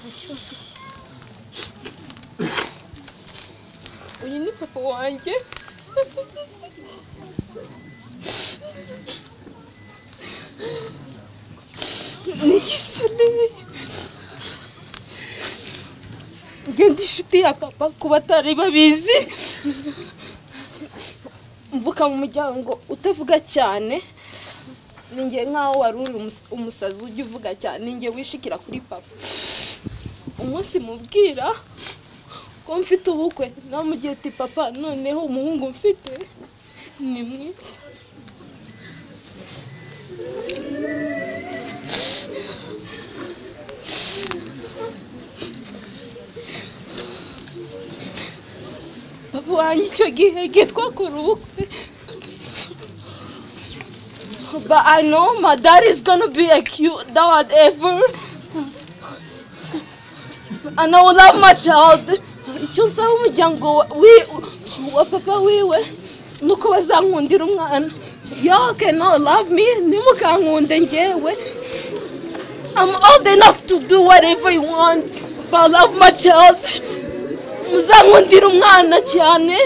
ikibazo uyu ni papa wanjye ni igisore ngenda inshuti ya papa ku batari babizi mvuka mu muryango utavuga cyane ni njye nk'aho wari uri umus- umusazi ujya uvuga cyane ni njye wishikira kuri papa umunsi mubwira ko mfite ubukwe nawe mugihe ati papa noneho umuhungu mfite ni mwiza papa wanjye icyo gihe igihe twakora ubukwe But I know my dad is gonna be a cute dad ever. And I will love my child. Icyo nsaba umuryango wa- wi- wa papa wiwe ni uko bazankundira umwana. Y'all cannot love me, ntimukankunde njyewe. I'm old enough to do whatever you want, but I love my child. Muzankundire umwana cyane.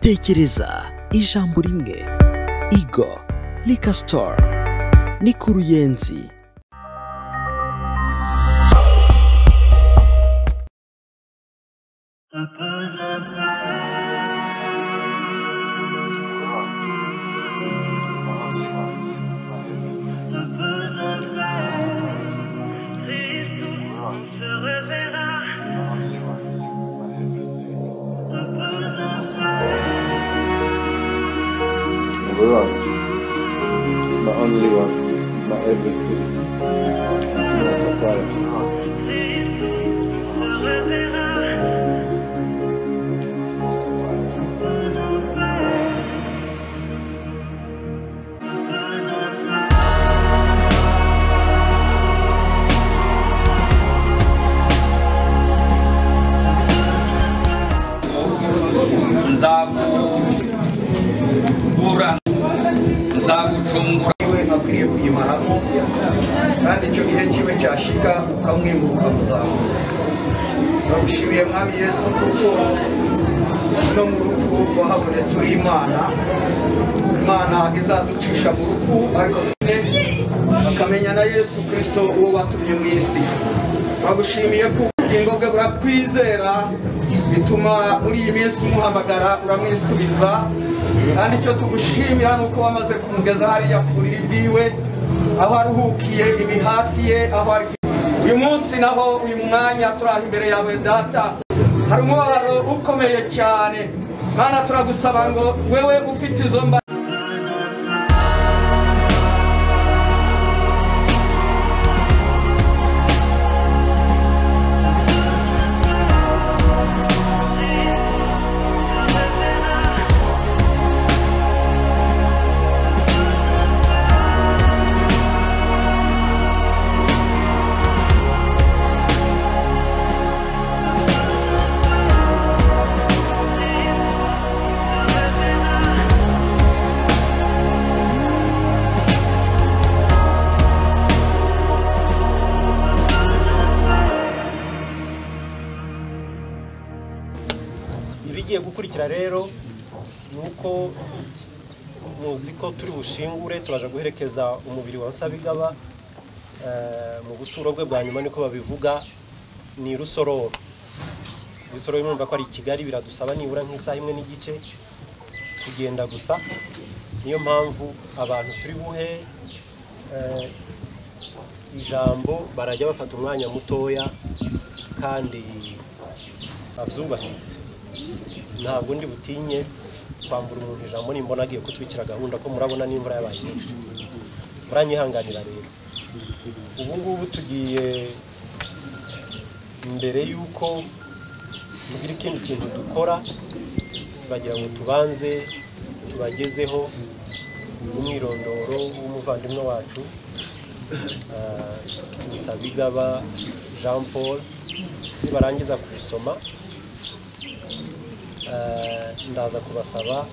tekereza ijambo rimwe igo rika sitoru ni ku ruyenzi Tristes tous, on se reverra. Number Repose en one, my only one, my everything. Tu m'as préparé. Tristes tous, on se reverra. Repose en nzagukura nzagucumbura iwe akwiriye kuyimaramo kandi icyo gihe kiwe cyashika ukamwimuka muzamura turagushimiye mwami yesu kuko no mu rupfu wahabonetse uri imana imana izaducisha mu rupfu ariko tune bakamenya na yesu kirisito uwo watumye mu isi turagushimiye ko ubugingo bwe burakwizera bituma muri iyi minsi umuhamagara uramwisubiza kandi icyo tugushimira ni uko wamaze kumugeza hariya ku buriri bwiwe aho aruhukiye imihati ye aho ari uyu munsi naho uyu mwanya turaha imbere yawe data hari umubabaro ukomeye cyane mana turagusaba ngo wewe ufite izo mba ibigiye gukurikira rero ni uko muzi ko turi bushingure turaje guherekeza umubiri wa nsabigaba eh, mu buturo bwe bwa nyuma niko babivuga ni rusororo rusororo mwumva ko ari i kigali biradusaba nibura nk'isaha imwe n'igice kugenda gusa niyo mpamvu abantu turi buhe eh, ijambo barajya bafata umwanya mutoya kandi babyubahirize ntabwo ndi butinye kwambura umuntu ijambo nimbona agiye kutwikira gahunda ko murabona n'imvura yabaye nyinshi muranyihanganira rero ubu ngubu tugiye mbere y'uko tugira ikindi kintu dukora turagira ngo tubanze tubagezeho umwirondoro w'umuvandimwe wacu ah, Musabigaba Jean Paul nibarangiza kuwusoma Eh, ndaza kubasaba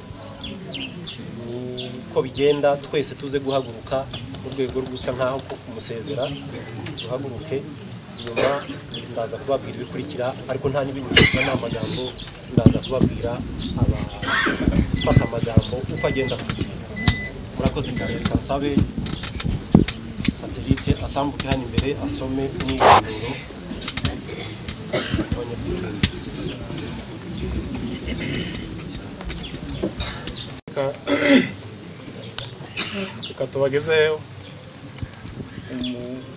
uko bigenda twese tuze guhaguruka mu rwego rw'usa nkaho ko kumusezera duhaguruke nyuma ndaza kubabwira ibikurikira ariko nta n'ibinyuzwa nta magambo ndaza kubabwira abafata amagambo uko agenda kugenda murakoze mbere reka nsabe satelite atambuke hano imbere asome umwirondoro w'abanyabwenge reka reka tubageze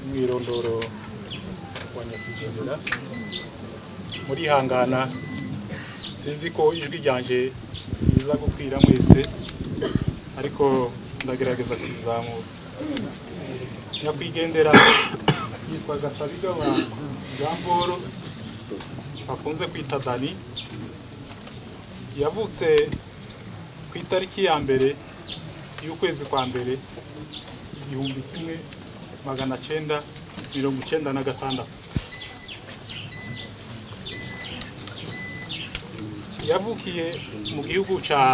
umwirondoro wa nyakwigendera murihangana sinzi ko ijwi ryanjye riza gukwira mwese ariko ndagerageza kurizamura nyakwigendera yitwa gasabigaba jean paul bakunze kwita dani yavutse ku itariki ya mbere y'ukwezi kwa mbere igihumbi kimwe magana cyenda mirongo icyenda na gatandatu yavukiye mu gihugu cya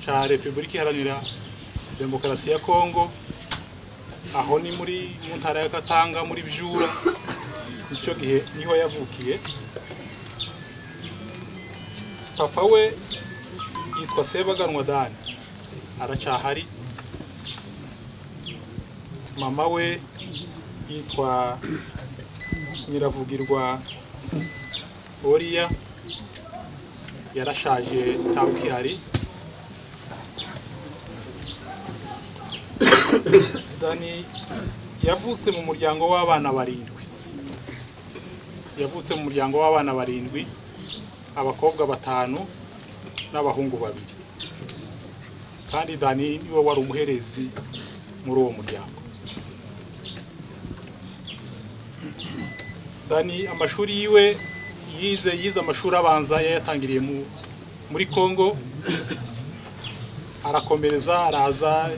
cya repubulika iharanira demokarasi ya kongo aho ni muri mu ntara ya katanga muri bijura icyo gihe niho yavukiye papa we yitwa sebaganwa dani aracyahari mama we yitwa nyiravugirwa oriya yarashaje ntawe ukihari dani yavutse mu muryango w'abana barindwi yavutse mu muryango w'abana barindwi abakobwa batanu n'abahungu babiri kandi dani niwe wari umuherezi muri uwo muryango dani amashuri yiwe yize yize amashuri abanza yayatangiriye mu- muri congo arakomereza araza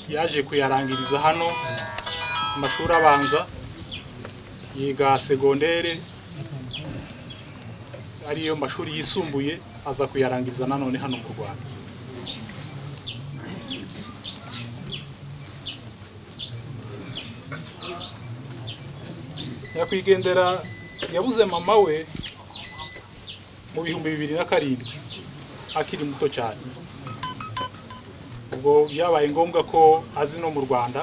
yaje kuyarangiriza hano amashuri abanza yiga segondere ariyo mashuri yisumbuye aza kuyarangiza nanone hano mu rwanda nyakwigendera yabuze mama we mu bihumbi bibiri na karindwi akiri muto cyane ubwo byabaye ngombwa ko azi no mu rwanda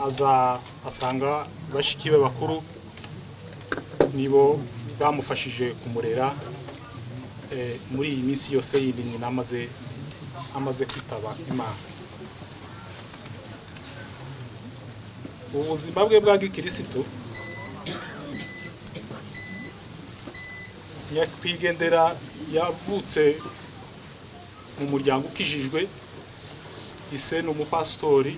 aza asanga bashiki be bakuru nibo bamufashije kumurera eh, muri iyi minsi yose yindi nyina amaze amaze kwitaba imana ubuzima bwe bwa gikirisitu nyakwigendera yavutse mu muryango ukijijwe ise ni umupasitori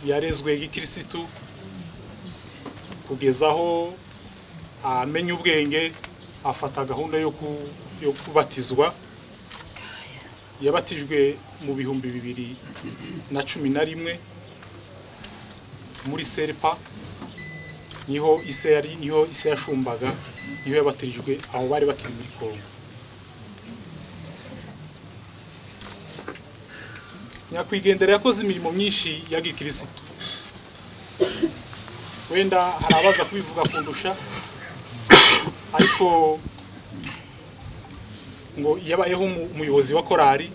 yarezwe gikirisitu kugeza aho amenya ubwenge afata gahunda yo ku- yo kubatizwa yabatijwe mu bihumbi bibiri na cumi na rimwe muri serpa niho ise yari niho ise yashumbaga niho yabatirijwe aho bari bakiri muri kongo nyakwigendera yakoze imirimo myinshi ya gikirisitu wenda hari abaza kubivuga kundusha ariko ngo yabayeho umu- umuyobozi wa korali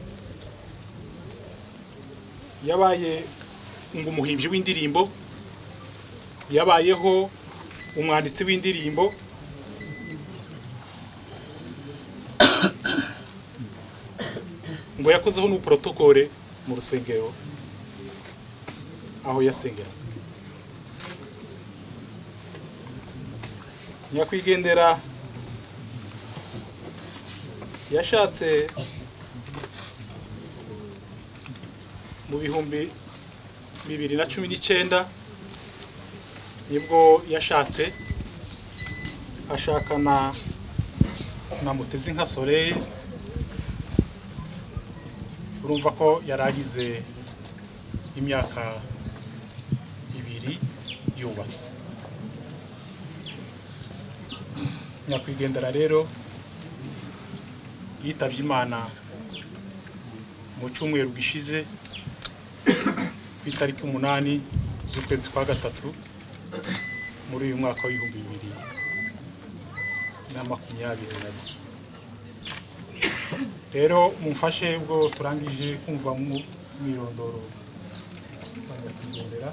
yabaye ngo umuhimbyi w'indirimbo yabayeho umwanditsi w'indirimbo ngo yakozeho n'uburotokore mu rusengero aho yasengera nyakwigendera yashatse mu bihumbi bibiri na cumi n'icyenda nibwo yashatse ashakana na mutezi nka soleil urumva ko yari agize imyaka ibiri yubatse nyakwigendera rero yitabye imana mu cyumweru gishize ku itariki umunani z'ukwezi kwa gatatu muri uyu mwaka w'ibihumbi bibiri na makumyabiri na rimwe rero mumfashe ubwo turangije kumva mu mwirondoro wa nyakwigendera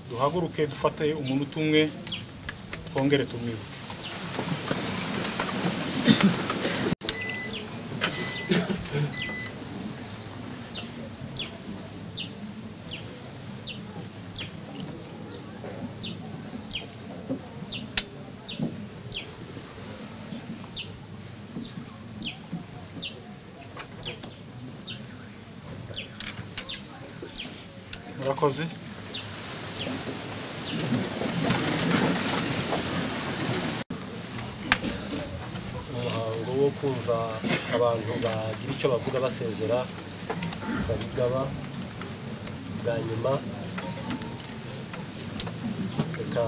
duhaguruke dufate umunota umwe twongere tumwibuke murakoze umuhango wo kumva abantu bagira icyo bavuga basezera sabigaba bwa nyuma reka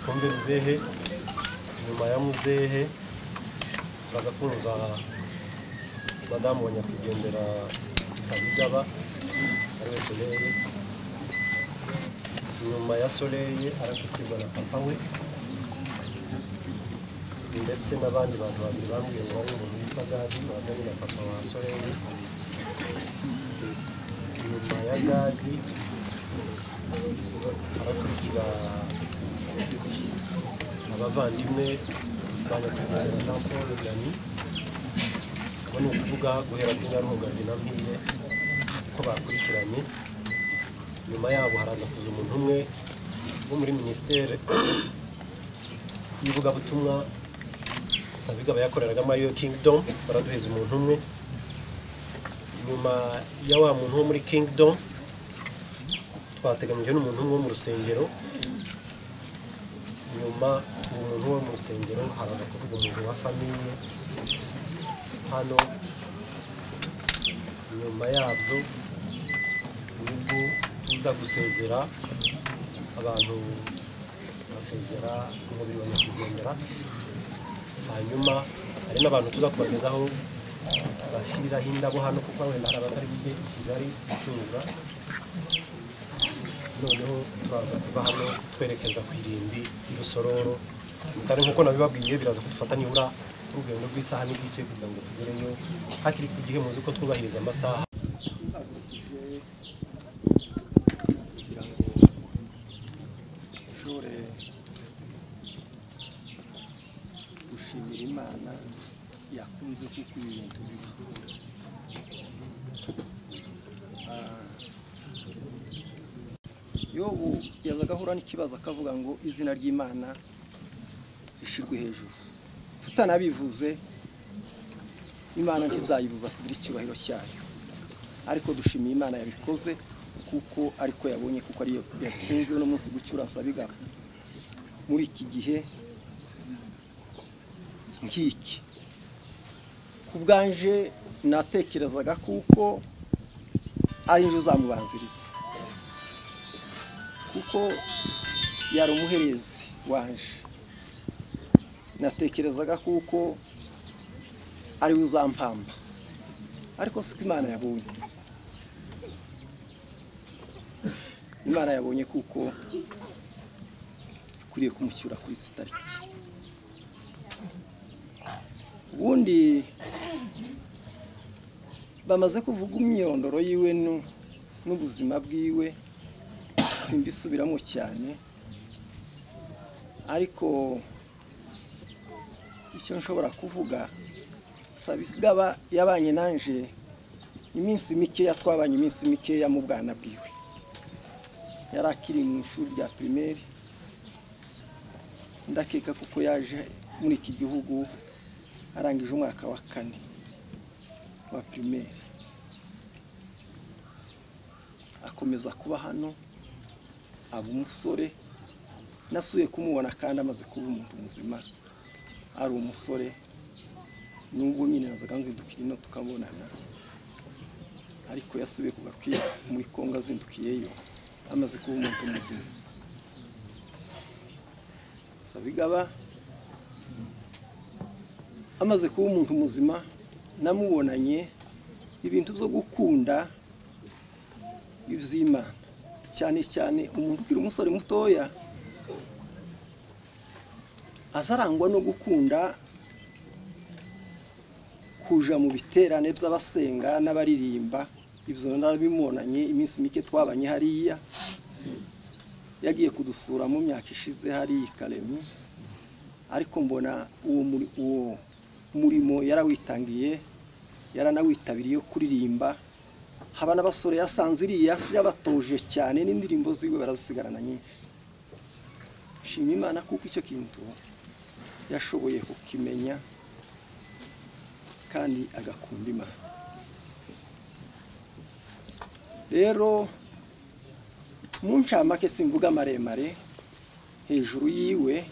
twumve muzehe nyuma ya muzehe baza kumva madamu wa nyakwigendera sabigaba ari we soleye nyuma ya soleye arakutirwa na papa we ndetse n'abandi bantu babiri bambwiye ngo bari umuntu witwa gadi bahagaze na papa wa soreni inyuma ya gadi harakurikira abavandimwe ba nyakwigendera jean paul nani abo ni ukuvuga guhera kuri nyaruhungazi na mpire ko bakurikiranye nyuma yabo haraza kuza umuntu umwe wo muri minisiteri y'ivugabutumwa sabiga bayakoreraga mariyo kingdom baraduheza umuntu umwe nyuma ya wa muntu wo muri kingdom twateganyije n'umuntu umwe wo mu rusengero nyuma uwo muntu wo mu rusengero haraza kuvuga umuntu wa famiye hano nyuma yabyo nibwo uza gusezera abantu basezera umubiri wa nyakwigendera hanyuma hari n'abantu tuza kubagezaho bashyiriraho indabo hano kuko wenda hari abatari bujye i kigali gucunga noneho turaza kuba hano twerekeza ku irimbi irusororo kandi nk'uko nabibabwiye biraza kudufata nibura urugendo rw'isaha n'igice kugira ngo tugereyo hakiri ku gihe muzi ko twubahiriza amasaha kugira ngo ushobore gushimira imana yakunze kuko ibintu bibikura Ah, yobu yazaga ahura n'ikibazo akavuga ngo izina ry'imana rishyirwe hejuru tutanabivuze imana ntizayibuza kugira icyubahiro cyayo ariko dushimiye imana yabikoze kuko ariko yabonye kuko ariyo yakunze uno munsi gucyura nsabigaba muri iki gihe nk'iki ku bwanje natekerezaga kuko ari inzu uzamubanziriza kuko yari umuherezi wanje natekerezaga kuko ari we uzampamba ariko siko imana yabonye imana yabonye kuko ikwiriye kumucyura kuri izi tariki ubundi bamaze kuvuga imyirondoro yiwe nu- n'ubuzima bwiwe simbisubiramo cyane ariko icyo nshobora kuvuga sabigaba yabanye nanje iminsi mikeya twabanye iminsi mikeya mu bwana bwiwe yari akiri mu ishuri rya pirimeri ndakeka kuko yaje muri iki gihugu arangije umwaka wa kane wa pirimeri akomeza kuba hano aba umusore nasuye kumubona kandi amaze kuba umuntu muzima ari umusore nubwo nyine nazaga nzindukira ino tukabonana ariko yasubiye kugakwira muri kongo azindukiyeyo amaze kuba umuntu muzima sabigaba amaze kuba umuntu muzima namubonanye ibintu byo gukunda iby'imana cyane cyane umuntu ukiri umusore mutoya azarangwa no gukunda kuja mu biterane by'abasenga n'abaririmba ibyo narabimonanye iminsi mike twabanye hariya yagiye kudusura mu myaka ishize hariya i karemu ariko mbona uwo muri- uwo murimo yarawitangiye yaranawitabiriye wo kuririmba haba n'abasore yasanze iriya yabatoje cyane n'indirimbo ziwe barazisigarana nyinshi shima imana kuko icyo kintu yashoboye kukimenya kandi agakunda imana rero mu ncamake simvuga maremare hejuru yiwe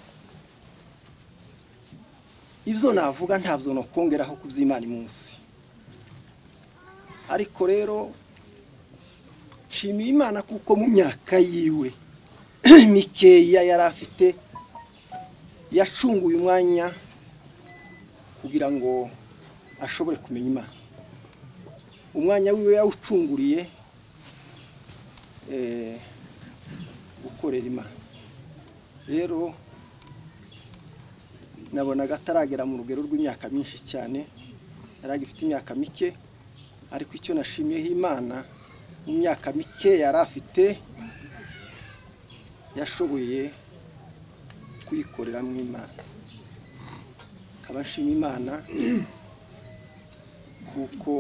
ibyo navuga ntabyo nokongeraho ku by'imana munsi ariko rero nshimiye imana kuko mu myaka yiwe mikeya yari afite yacunguye umwanya kugira ngo ashobore kumenya imana umwanya wiwe yawucunguriye eh, gukorera imana rero nabonaga ataragera mu rugero rw'imyaka myinshi cyane yari agifite imyaka mike ariko icyo nashimiyeho imana mu myaka mike yari afite yashoboye kuyikoreramo imana nkaba nshima imana kuko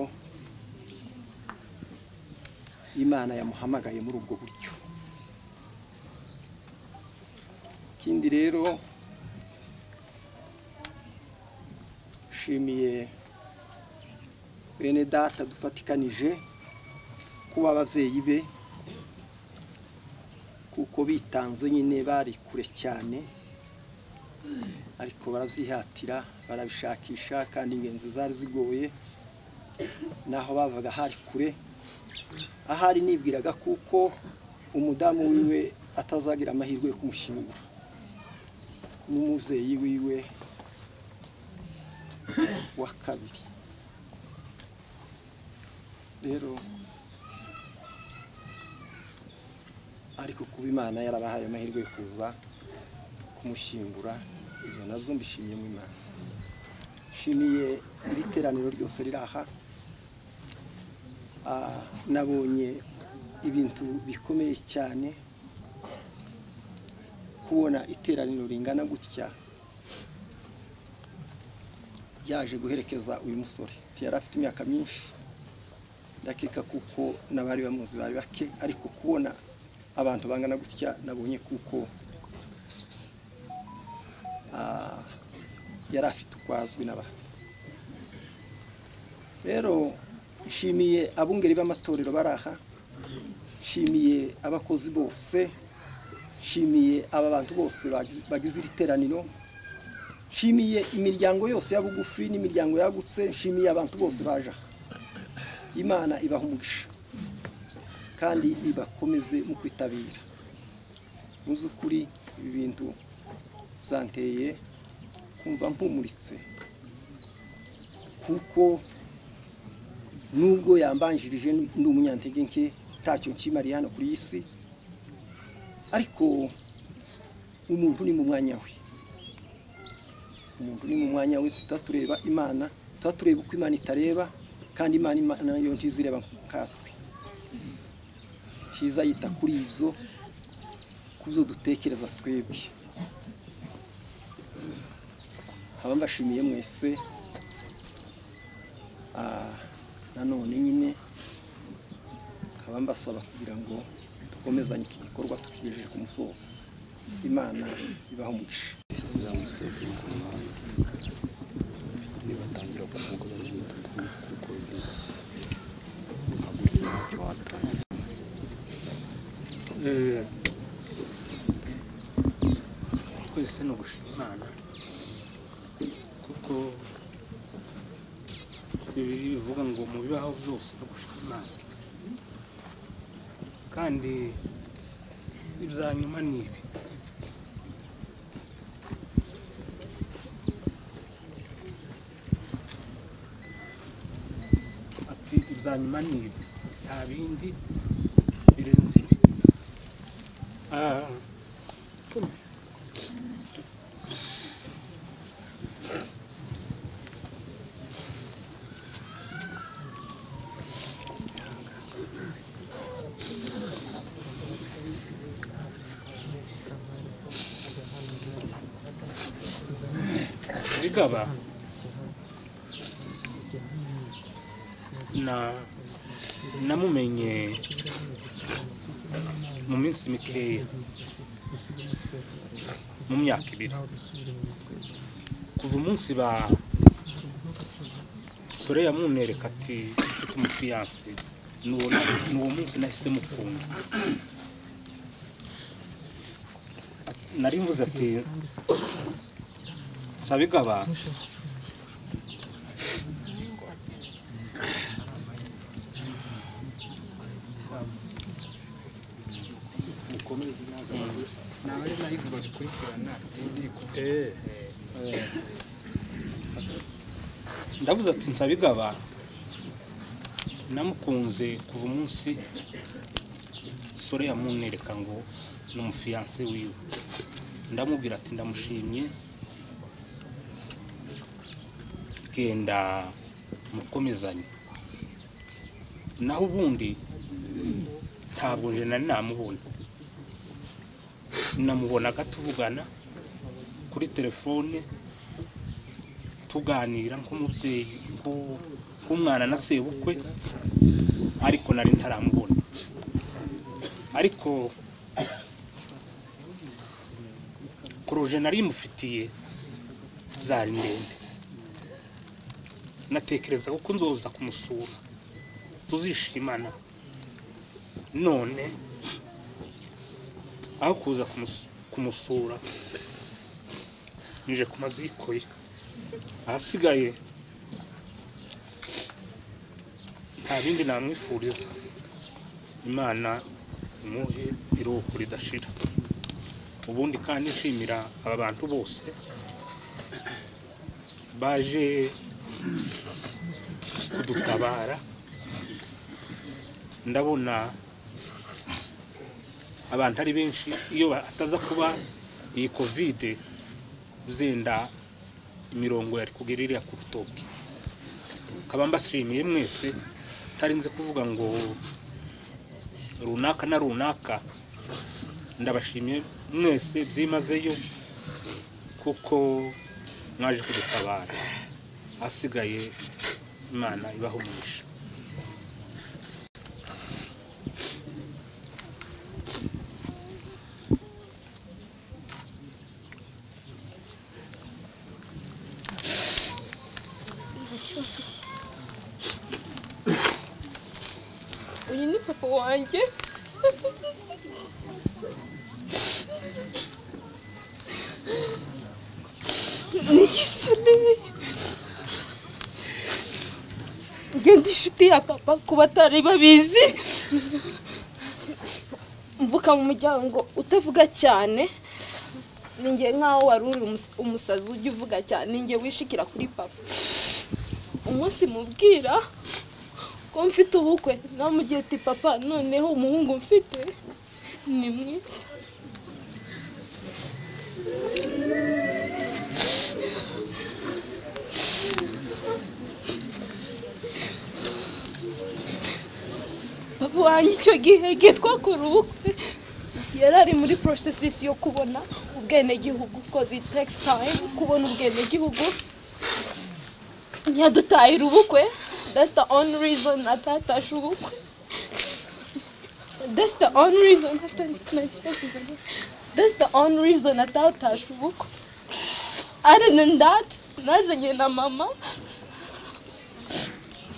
imana yamuhamagaye muri ubwo buryo ikindi rero nshimiye bene data dufatikanije kuba ababyeyi be kuko bitanze nyine bari kure cyane ariko barabyihatira barabishakisha kandi ingenzi zari zigoye naho bavaga hari kure ahari nibwiraga kuko umudamu wiwe atazagira amahirwe yo kumushyingura n'umubyeyi wiwe wa kabiri rero ariko kuba imana yarabahaye amahirwe yo kuza kumushyingura ibyo nabyo mbishimiye mu imana nshimiye iri teraniro ryose riri aha Ah, nabonye ibintu bikomeye cyane kubona iteraniro ringana gutya yaje guherekeza uyu musore yari afite imyaka myinshi ndakeka kuko n'abari bamuzi bari bake ariko kubona abantu bangana gutya nabonye kuko ah, yari afite uko azwi n'abantu rero nshimiye abungeri b'amatorero bari aha nshimiye abakozi bose nshimiye aba bantu bose bagi- bagize iri teraniro nshimiye imiryango yose ya bugufi n'imiryango yagutse nshimiye abantu bose baje aha imana ibaha umugisha kandi ibakomeze mu kwitabira mu by'ukuri ibi bintu byanteye kumva mpumuritse kuko nubwo yambanjirije ndi umunyantege nke ntacyo nshimariye hano kuri iyi si ariko umuntu ni mu mwanya we umuntu ni mu mwanya we tutatureba imana tutatureba uko imana itareba kandi imana imana yo ntiza ireba nkatwe ntiza yita kuri ibyo ku byo dutekereza twebwe nkaba mbashimiye mwese Ah, nanone nyine nkaba mbasaba kugira ngo dukomezanye iki gikorwa tukigejeje ku musozo imana ibaho umugisha twese ni ugushima imana kuko bibiri bivuga ngo mu bibaho byose no gushima imana kandi ibya nyuma ni ibi ati ibya nyuma ni ibi nta bindi birenze ibi Ah. bigaba na namumenye mu minsi mikeya mu myaka ibiri kuva umunsi ba sore yamunereka ati mfite umufiyanse ni uwo na- ni uwo munsi nahise mukunda nari mvuze ati sabigaba ndavuze ati nsabigaba namukunze kuva umunsi sore yamunereka ngo ni umufiyanse wiwe ndamubwira ati ndamushimye genda mukomezanye naho ubundi ntabwo nje nari namubona namubonaga tuvugana kuri telefone tuganira nk'umubyeyi nko- nk'umwana na sebukwe ariko nari ntaramubona ariko poroje nari mufitiye zari ndende natekereza ko nzoza kumusura tuzishimana none aho kuza kumus- kumusura nje ku maziko ye ahasigaye nta bindi namwifuriza imana imuhe iruhuko ridashira ubundi kandi nshimira aba bantu bose baje kudutabara ndabona abantu ari benshi iyo hataza kuba iyi kovide zenda imirongo yari kugera iriya ku rutoki nkaba mbashimiye mwese utarinze kuvuga ngo runaka na runaka ndabashimiye mwese byimazeyo kuko mwaje kudutabara ahasigaye imana ibaha umugisha uyu ni papa wanjye ni igisoreye ngenda inshuti ya papa ku batari babizi mvuka mu muryango utavuga cyane ninjye nk'aho wari uri umus- umusazi ujya uvuga cyane ninjye wishikira kuri papa umunsi mubwira ko mfite ubukwe namugiye ati papa noneho umuhungu mfite ni mwiza papa wanjye icyo gihe igihe twakora ubukwe yari ari muri porosesi yo kubona ubwenegihugu kozi tegisi tayime kubona ubwenegihugu ntiyadutahira ubukwe that's the only reason atatashe ubukwe that's the only reason atanakibazo that's the only reason atatashe ubukwe other than that nazanye na mama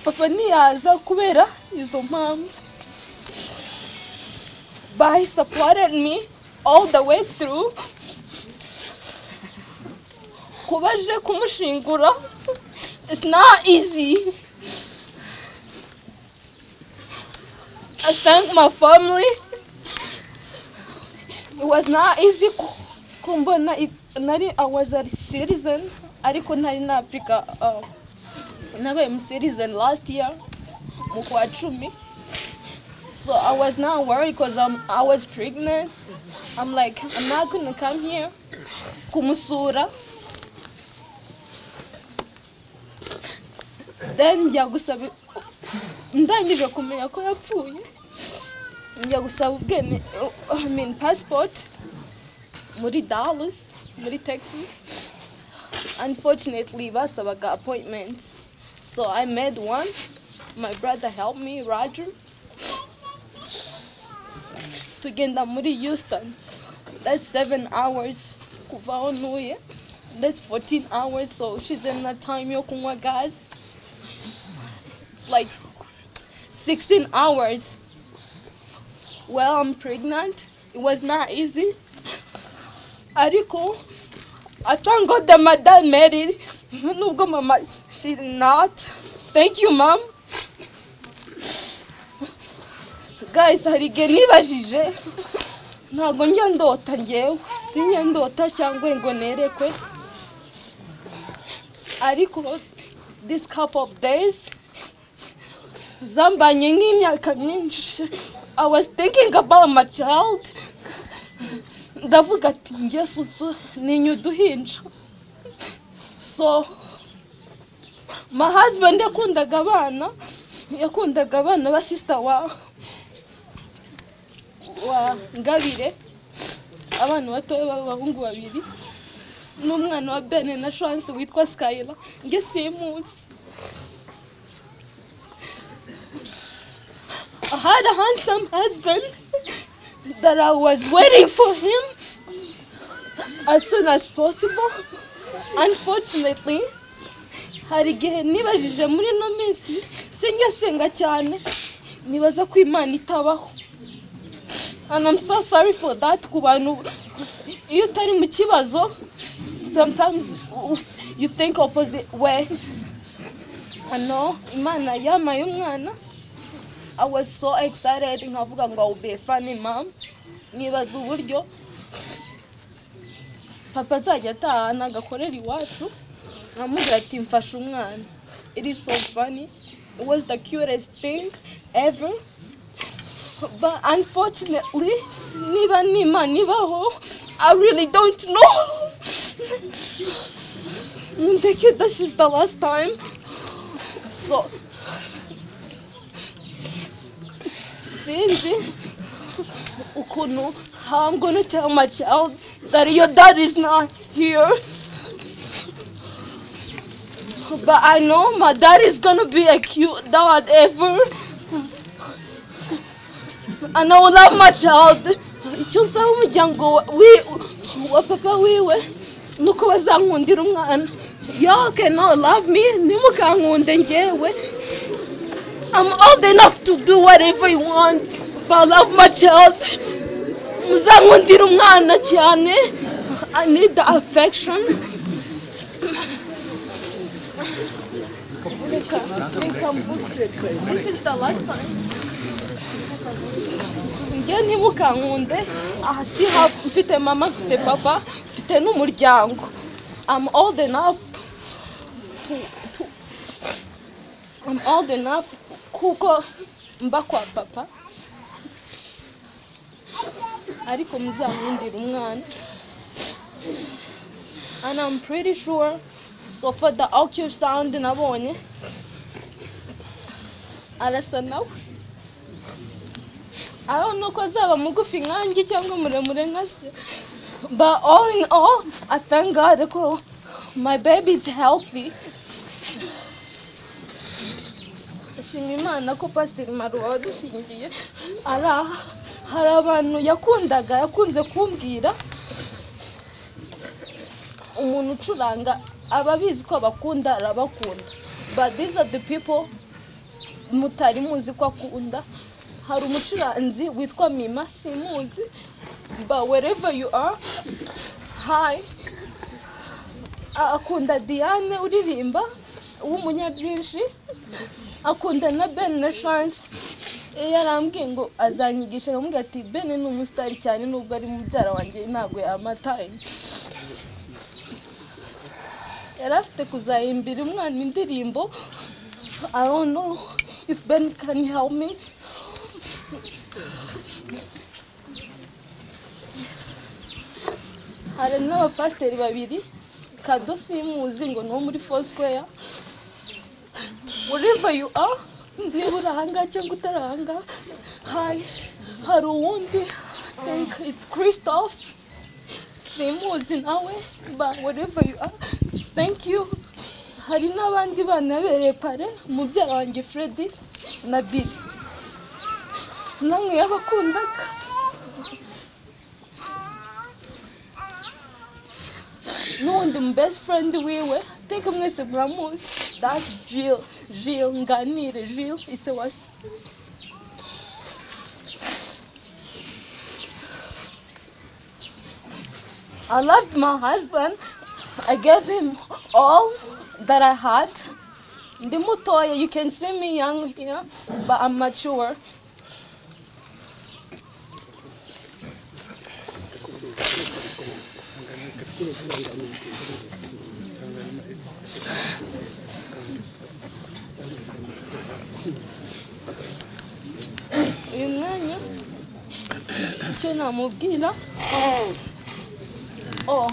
papa ntiyaza kubera izo mpamvu by supported me all the way through kuba aje kumushingura It's not easy. I thank my family. It was not easy ku- kumbona i- nari I was a citizen ariko nari na Africa uh, nabaye mu citizen last year mu kwa cumi So I was not worried because um, I was pregnant. I'm like, I'm not going to come here. Kumusura. Then njya gusaba ndangije kumenya ko yapfuye njya gusaba ubwene I mean passport muri Dallas muri Texas unfortunately basabaga appointment so I made one my brother helped me Roger tugenda muri Houston that's seven hours kuva aho ntuye that's 14 hours so ushize na time yo kunywa gas it's like 16 hours well i'm pregnant it was not easy ariko i thank god that my dad made it nubwo mama she did not thank you mom guys hari igihe nibajije ntabwo njya ndota ngewe sinjya ndota cyangwa ngo nerekwe ariko this couple of days zambanye nk'imyaka myinshi i was thinking about my child ndavuga ati ngeso so ninye uduhinja so my husband yakundaga abana yakundaga abana ba sister wa wa ngabire abana batoya b'abahungu babiri n'umwana wa bene na chance witwa skyla nge simuzi I had a handsome husband that I was waiting for him as soon as possible. Unfortunately, hari igihe nibajije muri ino minsi sinjya senga cyane nibaza ko imana itabaho and I'm so sorry for that ku bantu iyo utari mu kibazo sometimes you think opposite way ano imana yamaye umwana I was so excited nkavuga ngo I will be a funny mom nibaza uburyo papa azajya atahana agakorera iwacu nkamubwira ati mfashe umwana it is so funny it was the cutest thing ever but unfortunately niba n'imana ibaho I really don't know ndeke this is the last time so sinzi ukuntu how I'm gonna tell my child that your dad is not here. But I know my dad is gonna be a cute dad ever. And I will love my child. Icyo nsaba umuryango wa- wi- wa papa wiwe ni uko bazankundira umwana. Y'all cannot love me, ntimukankunde ngewe. I'm old enough to do whatever you want, but I love my child. Muzankundira umwana cyane. I need the affection. Reka, reka mvuge. This is the last time. Njye ntimukankunde, aha si hafi mfite mama, mfite papa, mfite n'umuryango. I'm old enough to, to I'm old enough kuko mba kwa papa ariko muzankundira umwana and I'm pretty sure so for the ultrasound nabonye arasa nawe I don't know ko azaba mugufi nkanjye cyangwa muremure nka se but all in all I thank God ko my baby is healthy ashima imana ko pasiteri maro wadushingiye ari aha hari abantu yakundaga yakunze kumbwira umuntu ucuranga ababizi ko abakunda arabakunda but these are the people mutari muzi ko akunda hari umucuranzi witwa mima simuzi but wherever you are hi akunda diane uririmba w'umunyabyinshi akunda na ben na chance Eh, yarambwiye ngo azanyigisha akamubwira ati ben ni umusitari cyane nubwo ari mubyara wanjye ntabwo yamataye yari afite kuzahimbira umwana indirimbo i don't know if ben can help me hari n'abapasiteri babiri kado simuzi ngo ni uwo muri fosikeya ureva yu a niba uri ahangaha cyangwa utari ahangaha hayi hari uwundi think it's christophe simuzi nawe but wherever you are thank you hari n'abandi bana bereye pare mubyara wanjye freddy na billy namwe yabakundaga n'uwundi mu best friend wiwe teka mwese muramuzi that jill jill nganire jill ise wasi I loved my husband. I gave him all that I had. Ndi mutoya, you can see me young here, but I'm mature. uyu mwanya icyo namubwira oh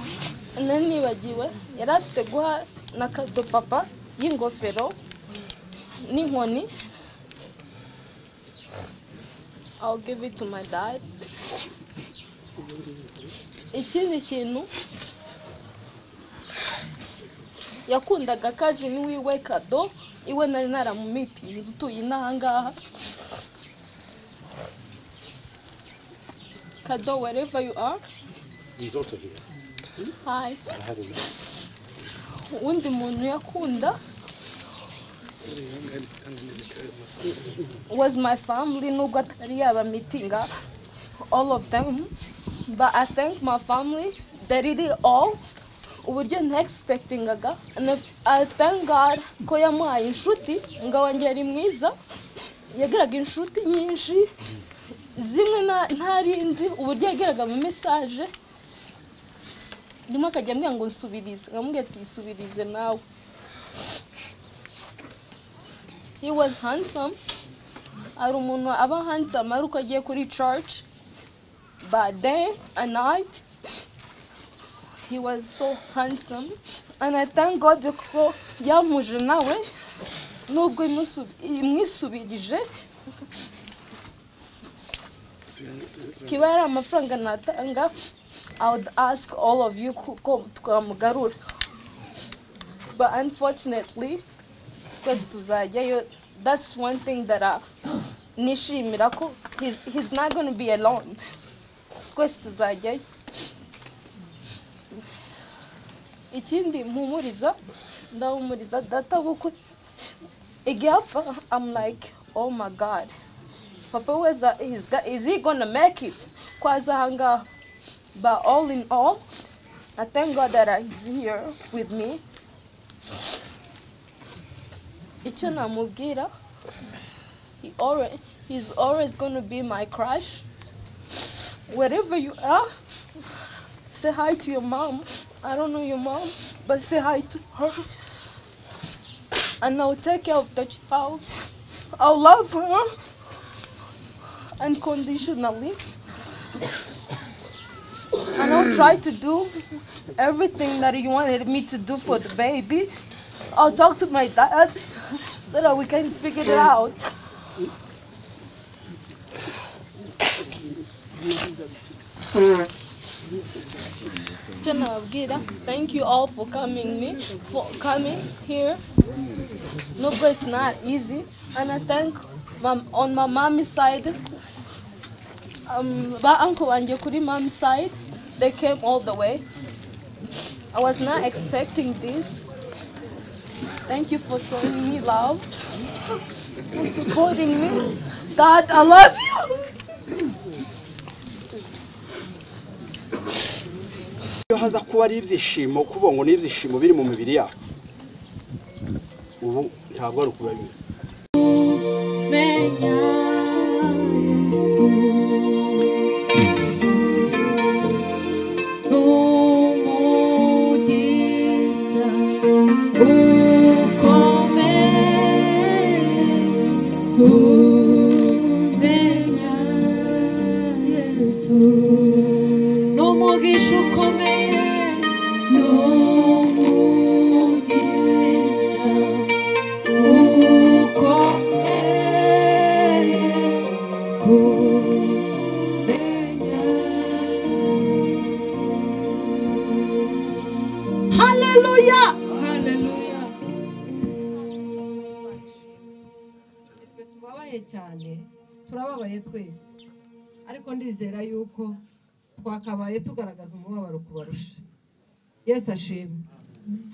nari nibagiwe yari afite guha na kado papa y'ingofero n'inkoni I'll give it to my dad ikindi kintu yakundaga akazi n'iwiwe kado iwe nari naramumitinze utuye inahangaha Kado, wherever you are. He's also here. Hi. I have him. Uwundi muntu yakunda was my family nubwo atari yaba mitinga all of them but I thank my family they did it all uburyo nta expectingaga and if- I thank God ko yamuhaye inshuti ngo wanjye yari mwiza yagiraga inshuti nyinshi zimwe na- ntari nzi uburyo yagiraga mu mesaje rimwe akajya ambwira ngo nsubirize nkamubwira ati isubirize nawe he was handsome hari umuntu aba handsome ari uko agiye kuri church by day and night he was so handsome and i thank god ko yamuje nawe nubwo imusu- imwisubirije kiba yari amafaranga natanga I would ask all of you ku- ko twamugarura but unfortunately twese tuzajyayo that's one thing that I nishimira ko he's, he's not gonna be alone twese tuzajyayo ikindi mpumuriza ndahumuriza data kuko igihe apfa I'm like oh my god papa weza is, is he gonna make it kwaza ahangaha But all in all, I thank God that he's here with me. Icyo namubwira, he always, he's always going to be my crush. Wherever you are, say hi to your mom. I don't know your mom, but say hi to her. And I'll take care of the child. I'll love her unconditionally. and I'll try to do everything that you wanted me to do for the baby. I'll talk to my dad so that we can figure it out. Jenna Abgira, thank you all for coming me for coming here. No, but it's not easy, and I thank mom, on my mommy's side um, ba uncle wanjye kuri mom's side they came all the way i was not expecting this thank you for showing me love for supporting me dad i love you iyo haza kuba ari ibyishimo kuvuga ngo ni ibyishimo biri mu mibiri yacu ubu ntabwo ari ukuba bimeze Yesu n'umugisha ukomeye haleluya nitwe tubabaye cyane turababaye twese ariko ndizera yuko twakabaye tugaragaza umubabaro kubarusha yesu ashimwe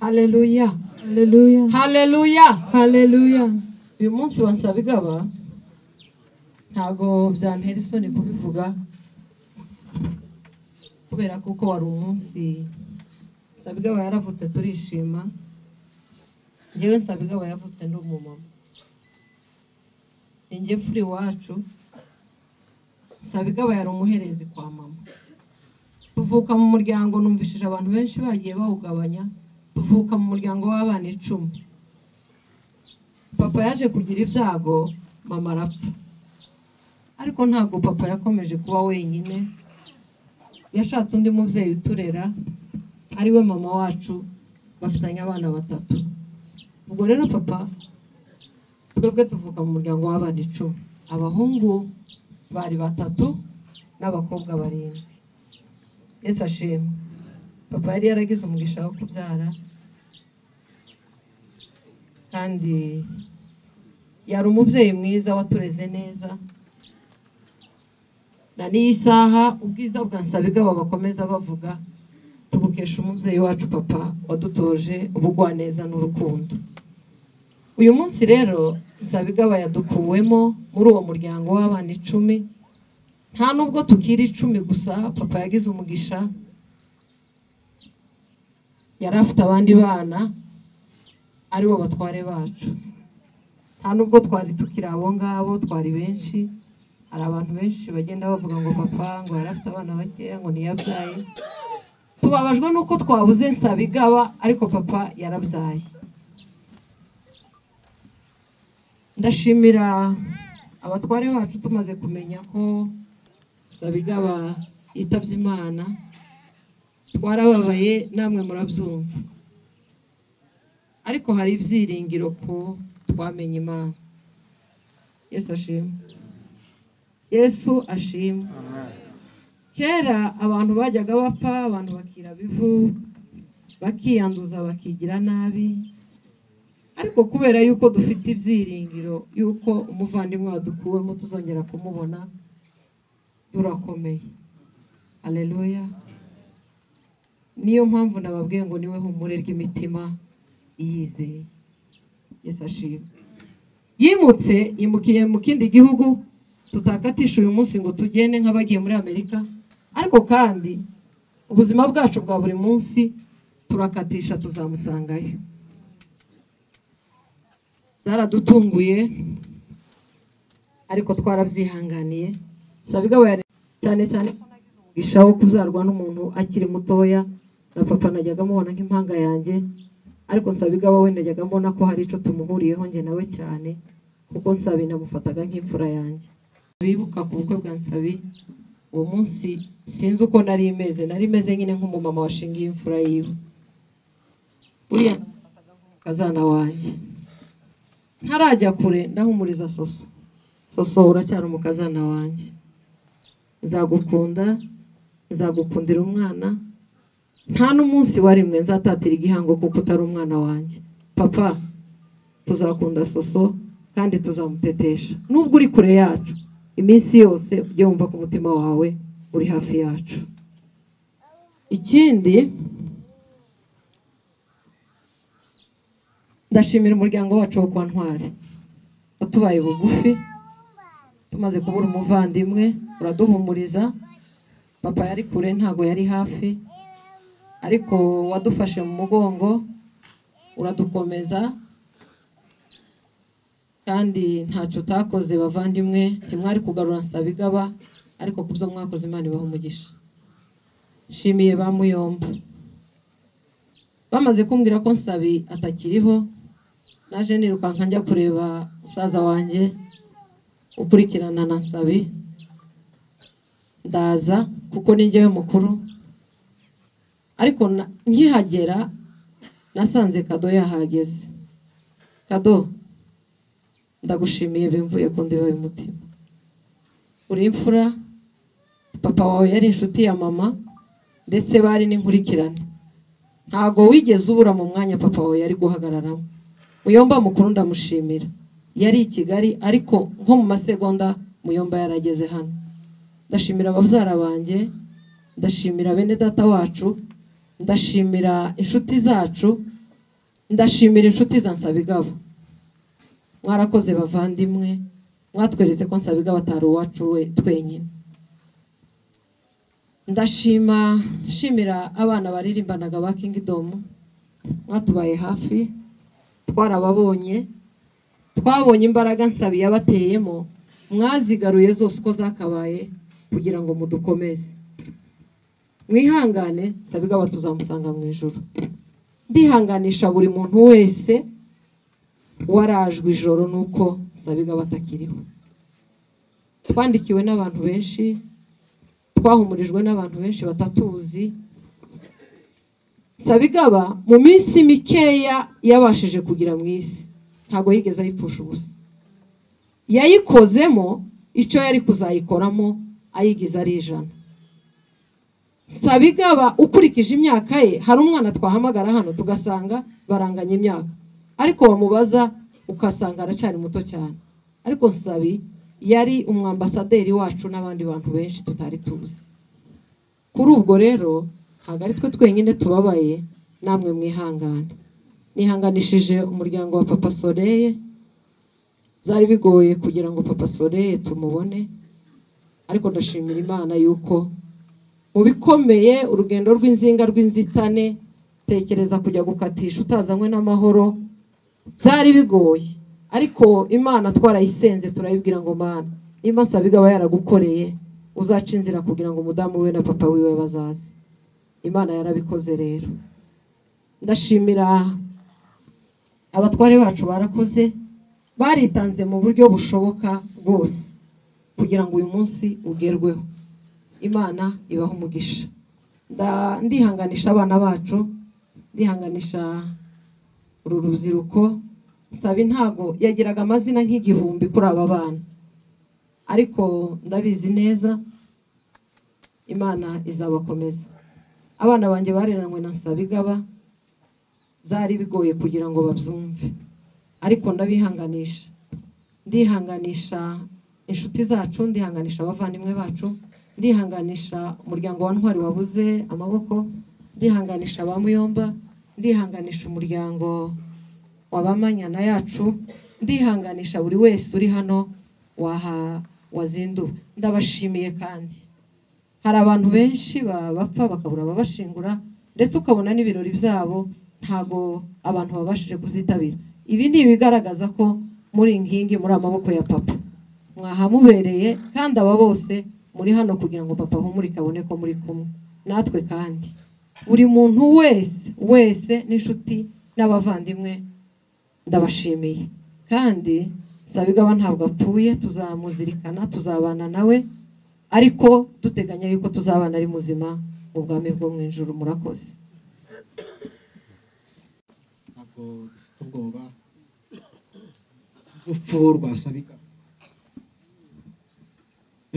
haleluya haleluya haleluya uyu munsi wansaba igaba ntago byantera isoni kubivuga kubera kuko wari umunsi sabigaba yaravutse turishima njyewe sabigaba yavutse ndi umumama ni njye furi iwacu sabigaba yari umuherezi kwa mama tuvuka mu muryango numvishije abantu benshi bagiye bawugabanya tuvuka mu muryango w'abana icumi papa yaje kugira ibyago mama arapfa ariko ntabwo papa yakomeje kuba wenyine yashatse undi mubyeyi uturera ari we mama wacu bafitanye abana batatu ubwo rero papa twebwe tuvuka mu muryango w'abana icumi abahungu bari batatu n'abakobwa barindwi yesu ashimwe papa yari yaragize umugisha wo kubyara kandi yari umubyeyi mwiza watureze neza na n'iyi saha ubwiza bwa nsabigaba bakomeza bavuga tubukesha umubyeyi wacu papa wadutoje ubugwaneza n'urukundo uyu munsi rero nsabigaba yadukuwemo muri uwo muryango w'abana icumi nta nubwo tukiri icumi gusa papa yagize umugisha yari afite abandi bana aribo batware bacu nta nubwo twari tukiri abo ngabo twari benshi hari abantu benshi bagenda bavuga ngo papa ngo yari afite abana bakeya ngo ntiyabyaye tubabajwe n'uko twabuze nsabigaba ariko papa yarabyaye ndashimira abatware bacu tumaze kumenya ko sabigaba yitabye imana twarababaye namwe murabyumva ariko hari ibyiringiro ko twamenye imana yesu ashimwe yesu ashimwe kera abantu bajyaga bapfa abantu bakira bivu bakiyanduza bakigira nabi ariko kubera yuko dufite ibyiringiro yuko umuvandimwe wadukuwemo tuzongera kumubona turakomeye aleluya niyo mpamvu nababwiye ngo niwe humure ry'imitima iyizeye yesu ashimwe yimutse yimukiye mu kindi gihugu tutakatisha uyu munsi ngo tugende nk'abagiye muri amerika ariko kandi ubuzima bwacu bwa buri munsi turakatisha tuzamusangayo zaradutunguye ariko twarabyihanganiye sabigaba cyane cyane ko nagize umugisha wo kubyarwa n'umuntu akiri mutoya na papa najyaga amubona nk'impanga yanjye ariko sabigaba we najyaga mbona ko hari icyo tumuhuriyeho njye nawe cyane kuko nsabi namufataga nk'imfura yanjye bibuka ku bukwe bwa nsabi uwo munsi sinzi uko nari imeze nari imeze nyine nk'umumama washingiye imfura yiwe buriya namufataga nk'umukazana wanjye ntarajya kure ndahumuriza soso soso uracyari umukazana wanjye nzagukunda nzagukundira umwana nta n'umunsi warimwe nzatatira igihango kuko utari umwana wanjye papa tuzakunda soso kandi tuzamutetesha nubwo uri kure yacu iminsi yose ujye wumva ko umutima wawe uri hafi yacu ikindi ndashimira umuryango wacu wo kwa ntwari watubaye bugufi tumaze kubura umuvandimwe uraduhumuriza papa yari kure ntago yari hafi ariko wadufashe mu mugongo uradukomeza kandi ntacyo utakoze bavandimwe ntimwari kugarura nsabigaba ariko ku byo mwakoze imana ibaha umugisha nshimiye ba muyomba bamaze kumbwira ko nsabi atakiriho naje nirukanka njya kureba musaza wanjye ukurikirana na nsabi ndaza kuko ni njyewe mukuru ariko na- nkihagera nasanze kado yahageze kado ndagushimiye bimvuye ku ndiba y'umutima uri imfura papa wawe yari inshuti ya mama ndetse bari n'inkurikirane ntago wigeze ubura mu mwanya papa wawe yari guhagararamo muyomba mukuru ndamushimira yari i kigali ariko nko mu masegonda muyomba yarageze hano ndashimira ababyara banjye ndashimira bene data wacu ndashimira inshuti zacu ndashimira inshuti za nsabigabo mwarakoze bavandimwe mwatweretse ko nsabigabo atari uwacu we twenyine ndashima nshimira abana baririmbanaga ba kingidomu mwatubaye hafi twarababonye twabonye imbaraga nsabi yabateyemo mwazigaruye zose uko zakabaye kugira ngo mudukomeze mwihangane sabigaba tuzamusanga mu ijoro ndihanganisha buri muntu wese warajwe ijoro nuko sabigaba atakiriho twandikiwe n'abantu benshi twahumurijwe n'abantu benshi batatuzi sabigaba mu minsi mikeya yabashije kugira mu isi ntabwo yigeze ayipfusha ubusa yayikozemo icyo yari kuzayikoramo ayigize ari ijana sabigaba ukurikije imyaka ye hari umwana twahamagara hano tugasanga baranganya imyaka ariko wamubaza ugasanga aracyari muto cyane ariko nsabi yari umwambasaderi wacu n'abandi bantu benshi tutari tuzi kuri ubwo rero ntabwo ari twe twenyine tubabaye namwe mwihangane nihanganishije umuryango wa papa soreye byari bigoye kugira ngo papa soreye tumubone ariko ndashimira imana yuko mu bikomeye urugendo rw'inzinga rw'inzitane tekereza kujya gukatisha utazanywe n'amahoro byari bigoye ariko imana twarayisenze turayibwira ngo mana niba nsabigaba yaragukoreye uzaca inzira kugira ngo umudamu we na papa wiwe bazaze imana yarabikoze rero ndashimira abatware bacu barakoze baritanze mu buryo bushoboka bwose kugira ngo uyu munsi ugerweho imana ibaha umugisha Nda- ndihanganisha abana bacu ndihanganisha uru rubyiruko sabi ntago yagiraga amazina nk'igihumbi kuri aba bana ariko ndabizi neza imana izabakomeza abana banjye bareranywe na nsabigaba byari bigoye kugira ngo babyumve ariko ndabihanganisha ndihanganisha inshuti zacu ndihanganisha abavandimwe bacu ndihanganisha umuryango wa ntwari wabuze amaboko ndihanganisha ba muyomba ndihanganisha umuryango w'abamanyana yacu ndihanganisha buri wese uri hano waha wazinduwe ndabashimiye kandi hari abantu benshi ba- bapfa bakabura ababashingura ndetse ukabona n'ibirori byabo ntago abantu babashije kuzitabira ibi ni ibigaragaza ko muri nkingi muri amaboko ya papa mwahamubereye kandi aba bose muri hano kugira ngo papa ahumurike abone ko muri kumwe natwe kandi buri muntu wese wese n'inshuti n'abavandimwe ndabashimiye kandi sabigaba ntabwo apfuye tuzamuzirikana tuzabana nawe ariko duteganya yuko tuzabana ari muzima mu bwami bwo mu ijuru murakoze ntabwo dufite ubwoba urupfu rwasabika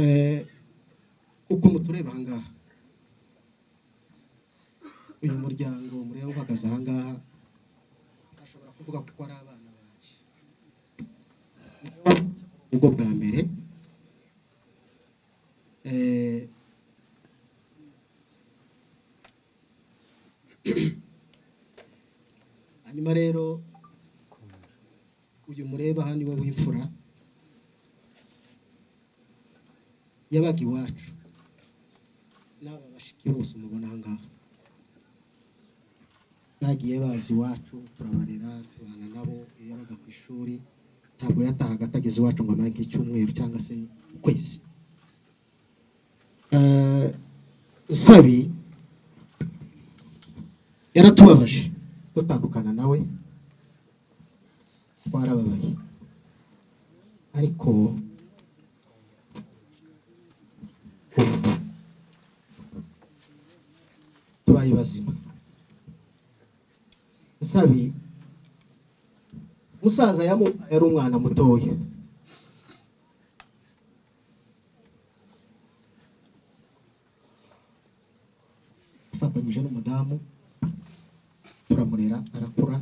Eh, uko mutureba ahangaha uyu muryango mureba uhagaze ahangaha ashobora kuvuga kuko ari abana banjye Niwe wavutse muri ubu bwo bwa mbere Eh, hanyuma rero uyu mureba aha niwe w'imfura yabaga iwacu n'aba bashiki bose mubona aha ngaha bagiye bazi iwacu turabarera tubana nabo iyo yabaga ku ishuri ntabwo yatahaga atageze iwacu ngo amare nk'icyumweru cyangwa se ukwezi Eh, nsabi yaratubabaje dutandukana nawe twarababaye ariko tubaye bazima nsabi musaza yamu yari umwana mutoya afatanyije n'umudamu turamurera arakura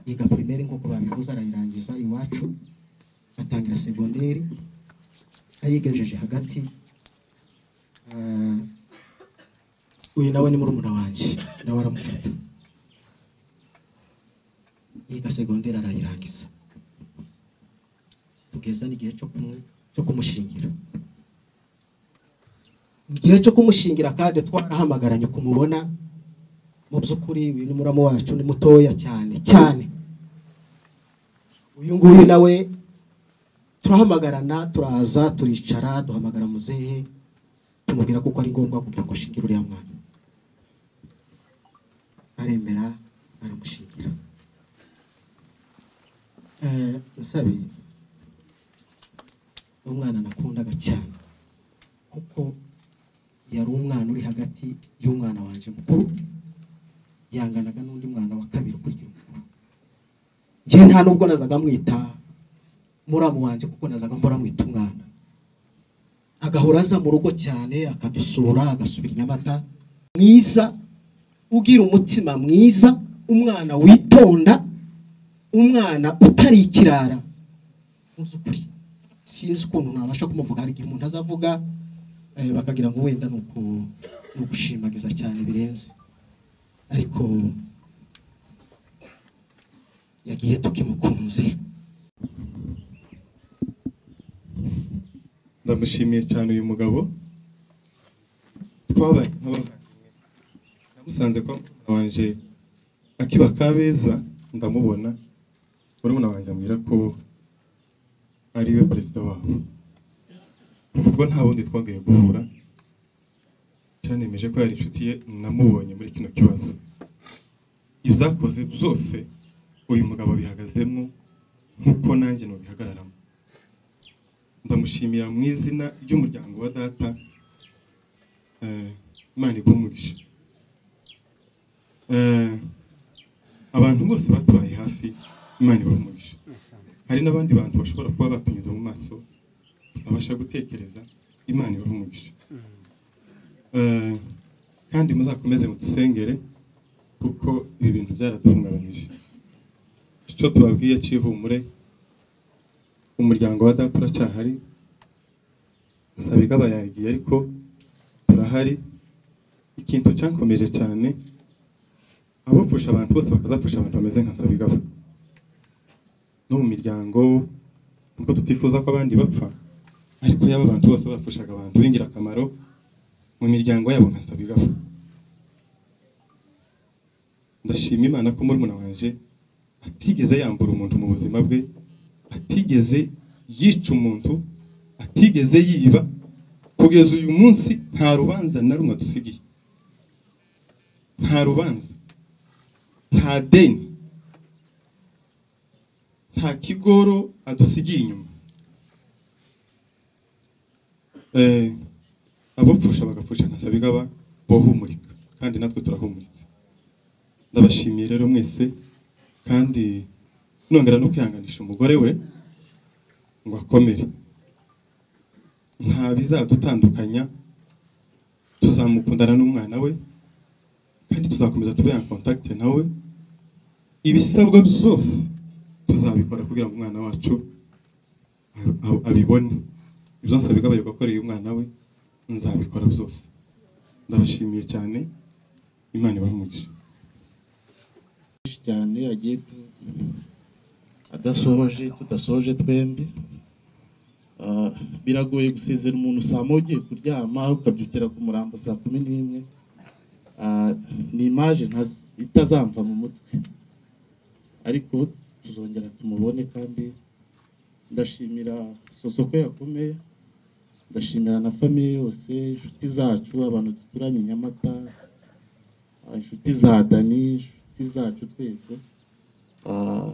yiga primaire nk'uko babivuze arayirangiza iwacu atangira segonderi ayigejeje hagati ah, uyu nawe ni murumuna wanjye nawe aramufata yiga segonderi arayirangiza tugeza n'igihe cyo kumwe cyo kumushingira mu gihe cyo kumushingira kandi twarahamagaranye kumubona mu by'ukuri uyu ni muramu wacu ni mutoya cyane cyane uyu nguyu nawe turahamagarana turaza turicara duhamagara muzehe tumubwira kuko ari ngombwa kugira ngo ashingire uriya mwana aremera aramushingira Eh, nsabe ni umwana nakundaga cyane kuko yari umwana uri hagati y'umwana wanjye mukuru yanganaga n'undi mwana wa kabiri kurya mukuru njye nta nubwo nazaga mwita muramu wanjye kuko nazaga mbora mwita umwana agahora aza mu rugo cyane akadusura agasubira i nyamata mwiza ugira umutima mwiza umwana witonda umwana utari ikirara mu by'ukuri sinzi ukuntu nabasha kumuvuga hari igihe umuntu azavuga eh, bakagira ngo wenda ni uku- ni ugushimagiza cyane birenze ariko yagiye tukimukunze ndamushimiye cyane uyu mugabo twabaye nk'abavandimwe namusanze kwa murumuna wanjye akiba kabeza ndamubona murumuna wanjye ambwira ko ari we perezida wabo kuva ubwo nta wundi twongeye guhura cyanemeje ko yari inshuti ye namubonye muri kino kibazo ibyakoze byose uyu mugabo abihagazemo nk'uko nanjye nubihagararamo ndamushimira mu izina ry'umuryango wa data Eh, imana iguhe umugisha Eh, abantu bose batubaye hafi imana ibahe umugisha hari n'abandi bantu bashobora kuba batunyuze mu maso babasha gutekereza imana ibahe umugisha Eh, kandi muzakomeze mudusengere kuko ibi bintu byaraduhungabanyije icyo tubabwiye cy'ihumure umuryango wa data uracyahari sabigaba yagiye ariko turahari ikintu cyakomeje cyane abapfusha abantu bose bakazapfusha abantu bameze nka sabigaba no mu miryango nubwo tutifuza ko abandi bapfa ariko yaba abantu bose bapfushaga abantu b'ingirakamaro mu miryango yabo nka sabigaba ndashima imana ko murumuna wanje atigeze yambura umuntu mu buzima bwe atigeze yica umuntu atigeze yiba kugeza uyu munsi nta rubanza na rumwe dusigiye nta rubanza nta deni nta kigoro adusigiye inyuma Eh, abapfusha bagapfusha ntasabigaba bohumurika kandi natwe turahumuritse ndabashimiye rero mwese kandi nongera no kwihanganisha umugore we ngo akomere nta bizadutandukanya tuzamukundana n'umwana we kandi tuzakomeza tube en contact nawe ibisabwa byose tuzabikora kugira ngo umwana wacu a- a- abibone ibyo nsabika abaye akoreye umwana we nzabikora byose ndabashimiye cyane imana ibahe umugisha menshi cyane agiye tu- adasoje tudasoje twembi Ah, biragoye gusezera umuntu saa moya ugiye kuryama ukabyukira ku murambo saa kumi n'imwe Ah, ni imaje ntaz- itazamva mu mutwe ariko tuzongera tumubone kandi ndashimira sosoko yakomeye ndashimira na famiye yose inshuti zacu abantu duturanye i nyamata ah, inshuti za dani inshuti zacu twese Ah,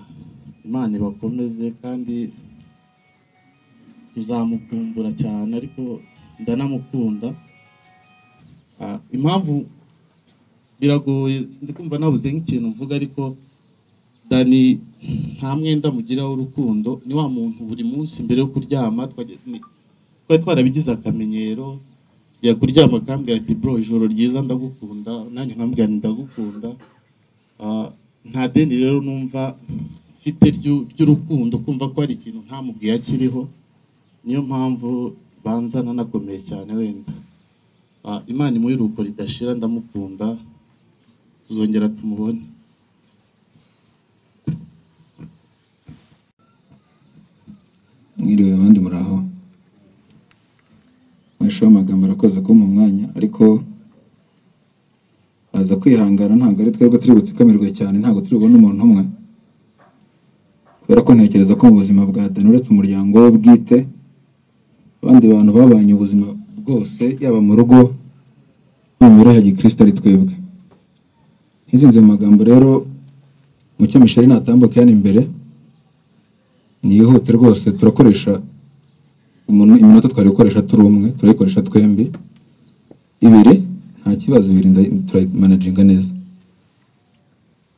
imana ibakomeze kandi tuzamukumbura cyane ariko ndanamukunda Ah, impamvu biragoye ndikumva nabuze nk'ikintu mvuga ariko dani nta mwenda mugira w'urukundo ni wa muntu buri munsi mbere yo kuryama twajya- ni- twari twarabigize akamenyero njya kuryama akambwira ati bro ijoro ryiza ndagukunda nanjye nkambwira nti ndagukunda Ah, nta deni rero numva mfite ryu- ry'urukundo kumva ko hari ikintu ntamubwiye akiriho niyo mpamvu banza nanakomeye cyane wenda Ah, imana imuhe iruhuko ridashira ndamukunda tuzongera tumubone mwiriwe abandi muraho amashusho y'amagambo arakoze kuba mu mwanya ariko aza kwihangana ntabwo ari twebwe turi butsikamirwe cyane ntabwo turi bubone umuntu umwe kubera ko ntekereza ko mu buzima bwa dani uretse umuryango we bwite abandi bantu babanye ubuzima bwose yaba mu rugo no mu mibereho ya gikristo ari twebwe ntizinze mu magambo rero mucyo misheri natambuka hano imbere niyihute rwose turakoresha umuntu iminota twari gukoresha turi umwe turayikoresha twembi ibiri nta kibazo ibiri nda- turayimanaginga neza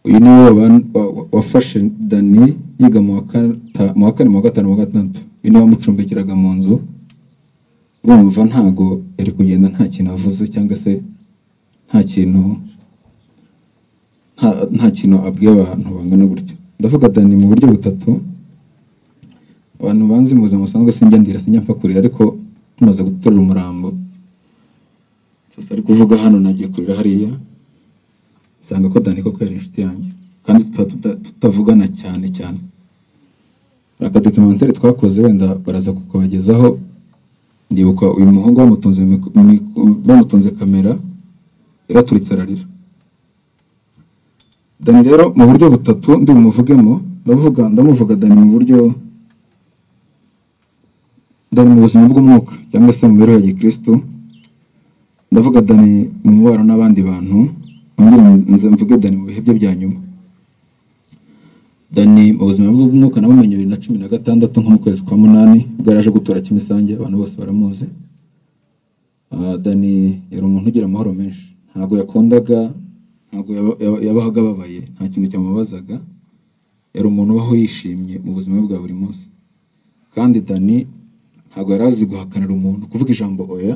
uyu ni wo wa- wa- wafashe dani yiga mu wa kata- mu wa kane mu wa gatanu mu wa gatandatu uyu ni wo wamucumbikiraga mu nzu urumva ntago yari kugenda nta kintu avuze cyangwa se nta kintu nta- nta kintu abwiye abantu bangana gutya ndavuga dani mu buryo butatu abantu banzi mu buzima busanzwe sinjya ndira sinjya mpfa kurira ariko tumaze guterura umurambo gusa ari kuvuga hano nagiye kurira hariya nsanga ko dani koko yari inshuti yanjye kandi tuba tuta- tutavugana cyane cyane hari akadokimentari twakoze wenda baraza kukabagezaho ndibuka uyu muhungu bamutunze mik- mik- bamutunze kamera yaraturitse ararira dani rero mu buryo butatu ndi bumuvugemo ndavuga ndamuvuga dani mu buryo dani mu buzima bw'umwuka cyangwa se mu mibereho ya gikristo ndavuga dani mu mubano n'abandi bantu nongere nze mvuge dani mu bihe bye bya nyuma dani mu buzima bwe bw'umwuka namumenye bibiri na cumi na gatandatu nko mu kwezi kwa munani ubwo yari aje gutura kimisange abantu bose baramuzi Ah, dani yari umuntu ugira amahoro menshi ntabwo yakundaga ntabwo yaba- yaba- yabahaga ababaye nta kintu cyamubazaga yari umuntu ubaho yishimye mu buzima bwe bwa buri munsi kandi dani ntabwo yari azi guhakanira umuntu kuvuga ijambo oya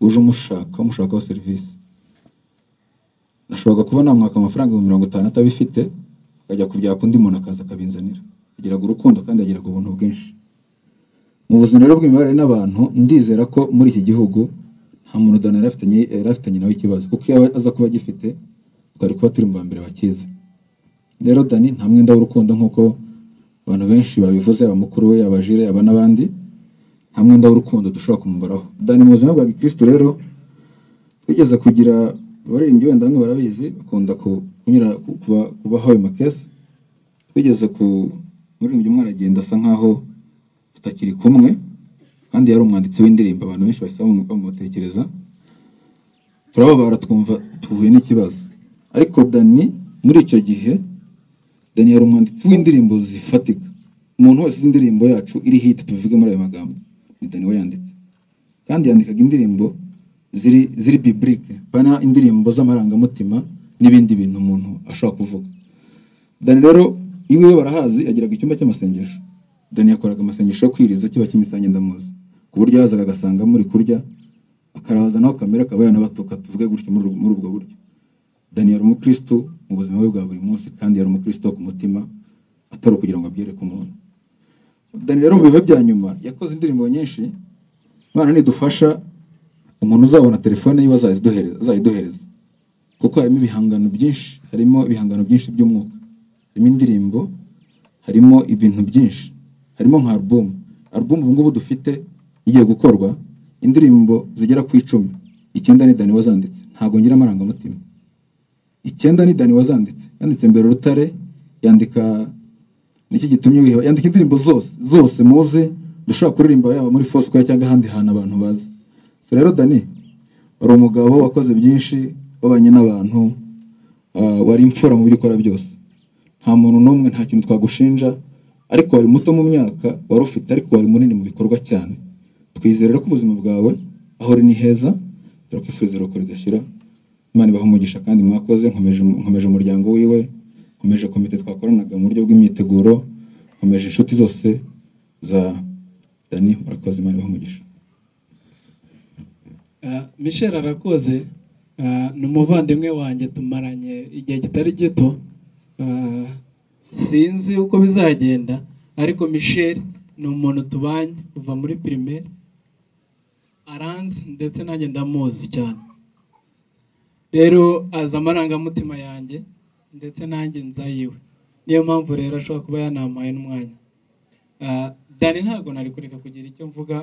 uje umushaka umushakaho serivisi nashoboraga kuba namwaka amafaranga ibihumbi mirongo itanu atabifite akajya kubyaka undi muntu akaza akabinzanira agiraga urukundo kandi agiraga ubuntu bwinshi mu buzima rero bw'imibanire n'abantu ndizera ko muri iki gihugu nta muntu dani yari afitanye yari afitanye nawe ikibazo kuko iyo aza kuba agifite twari kuba turi mu ba mbere bakize rero dani nta mwenda w'urukundo nk'uko abantu benshi babivuze yaba mukuru we yaba jire yaba n'abandi nta mwenda w'urukundo dushobora kumubaraho dani mu buzima bwa gikristo rero twigeze kugira abaririmbyi wenda bamwe barabizi bakunda ku- kunyura ku- kuba- kubaho ayo makesi twigeze ku muririmbyi umwe aragenda asa nkaho tutakiri kumwe kandi yari umwanditsi w'indirimbo abantu benshi bahise bamu- bamutekereza turababara twumva tuhuye n'ikibazo ariko dani muri icyo gihe dani yari umwanditsi w'indirimbo zifatika umuntu wese uzi indirimbo yacu iri hiti tuvuge muri ayo magambo ni dani we yanditse kandi yandikaga indirimbo ziri ziri biburike bana indirimbo z'amarangamutima n'ibindi bintu umuntu ashobora kuvuga dani rero iwe barahazi agiraga icyumba cy'amasengesho dani yakoraga amasengesho yo kwiriza kiba kimisange ndamuzi ku buryo yazaga agasanga muri kurya akaraza naho kamera akaba yanabatuka tuvuge gutyo muri uru- muri ubwo buryo dani yari umukristo mu buzima bwe bwa buri munsi kandi yari umukristo wo ku mutima atari ukugira ngo abyereke umuntu dani rero mu bihe bya nyuma yakoze indirimbo nyinshi bana nidufasha umuntu uzabona telefone yiwe azayiduhereza azayiduhereza kuko harimo ibihangano byinshi harimo ibihangano byinshi by'umwuka harimo indirimbo harimo ibintu byinshi harimo nka album album ubu ngubu dufite igiye gukorwa indirimbo zigera ku icumi icyenda ni dani wazanditse ntabwo ngira amarangamutima icyenda ni dani wazanditse yanditse mbere urutare yandika nicyo gitumye wiheba yandika indirimbo zose zose muzi dushobora kuririmba yaba muri fosikoya cyangwa ahandi hantu abantu bazi so rero dani wari umugabo wakoze byinshi wabanye n'abantu ah, wari imfura mu byo ukora byose nta muntu n'umwe nta kintu twagushinja ariko wari muto mu myaka wari ufite ariko wari munini mu bikorwa cyane twizere rero ko ubuzima bwawe aho uri ni heza turakwifuriza iruhuko ridashira imana ibaha umugisha kandi mwakoze nkomeje nkomeje umuryango wiwe nkomeje komite twakoranaga mu buryo bw'imyiteguro nkomeje inshuti zose za dani murakoze imana ibaha umugisha Eh, michel arakoze Ah, ni umuvandimwe wanjye tumaranye igihe kitari gito Ah, sinzi uko bizagenda ariko michel ni umuntu tubanye kuva muri primaire aranzi ndetse nanjye ndamuzi cyane rero azi amarangamutima yanjye ndetse nanjye nza yiwe niyo mpamvu rero ashobora kuba yanampaye n'umwanya Ah, dani ntabwo nari kureka kugira icyo mvuga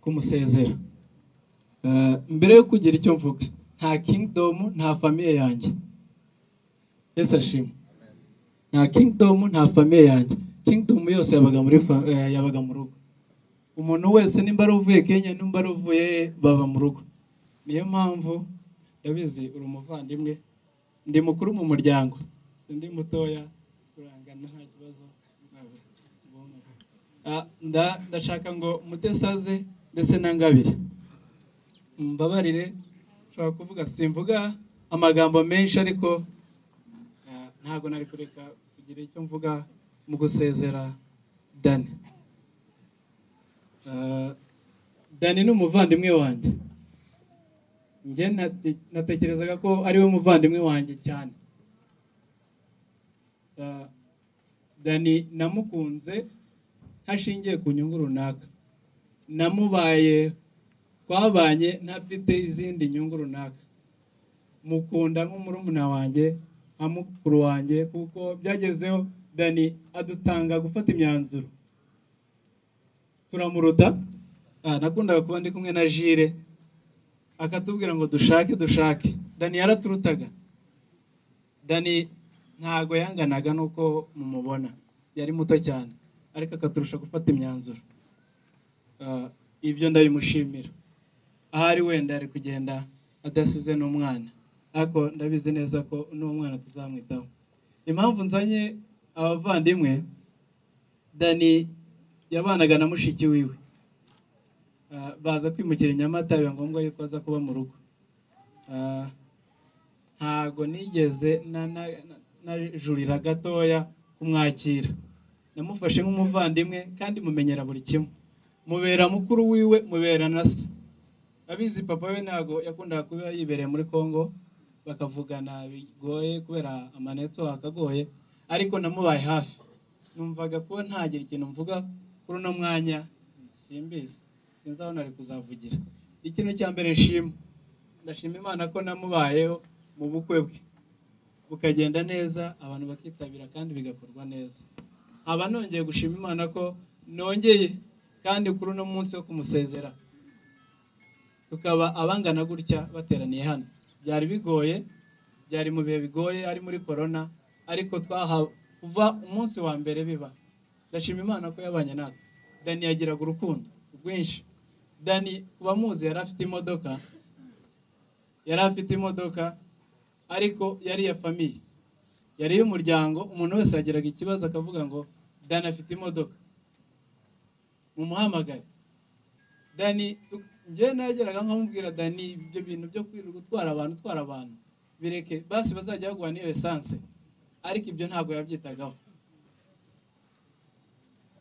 kumusezera Eh, mbere yo kugira icyo mvuga nta kingdom nta famiye yanjye yesu ashimwe nta kingdom nta famiye yanjye kingdom yose yabaga muri fa- eh, yabaga mu rugo umuntu wese nimba ari uvuye kenya nimba ari uvuye baba mu rugo niyo mpamvu ndabizi uri umuvandimwe ndi mukuru mu muryango sindi mutoya turangana nta kibazo Ah, nda- ndashaka ngo mutesaze ndetse na ngabire mbabarire nshobora kuvuga simvuga amagambo menshi ariko eh, ntabwo nari kureka kugira icyo mvuga mu gusezera dani Eh, dani ni umuvandimwe wanjye njye nate- natekerezaga ko ari we muvandimwe wanjye cyane Eh, dani namukunze hashingiye ku nyungu runaka namubaye twabanye ntafite izindi nyungu runaka mukunda nk'umurumuna wanjye nka mukuru wanjye kuko byagezeho dani adutanga gufata imyanzuro turamuruta Ah, nakundaga kuba ndi kumwe na jire akatubwira ngo dushake dushake dani yaraturutaga dani ntago yanganaga n'uko mumubona yari muto cyane ariko akaturusha gufata imyanzuro Ah, ibyo ndabimushimira ahari wenda ari kugenda adasize n'umwana ariko ndabizi neza ko n'umwana tuzamwitaho impamvu nzanye abavandimwe dani yabanaga na mushiki wiwe Ah, baza kwimukira i nyamata biba ngombwa yuko aza kuba mu rugo Ah, ntago nigeze na- na- na- najurira gatoya kumwakira namufashe nk'umuvandimwe kandi mumenyera buri kimwe mubera mukuru wiwe mubera na se abizi papa we ntabwo yakundaga kuba yibereye muri congo bakavugana bigoye kubera amanetwo akagoye ariko namubaye hafi numvaga kuba ntagira ikintu mvuga kuri uno mwanya simbizi sinzi aho nari kuzavugira ikintu cya mbere nshima ndashima imana ko namubayeho mu bukwe bwe bukagenda neza abantu bakitabira kandi bigakorwa neza nkaba nongeye gushima imana ko nongeye kandi kuri uno munsi wo kumusezera tukaba abangana gutya bateraniye hano byari bigoye byari mu bihe bigoye ari muri korona ariko twahawe kuva umunsi wa mbere biba ndashima imana ko yabanye natwe dani yagiraga urukundo rwinshi dani ku bamuzi yari afite imodoka yari afite imodoka ariko yari iya famiye yari iy'umuryango umuntu wese yagiraga ikibazo akavuga ngo dani afite imodoka mumuhamagare dani tu- njyewe nageraga nkamubwira dani ibyo bintu byo kwirirwa gutwara abantu utwara abantu bireke basi bazajya baguha n'iyo esanse ariko ibyo ntabwo yabyitagaho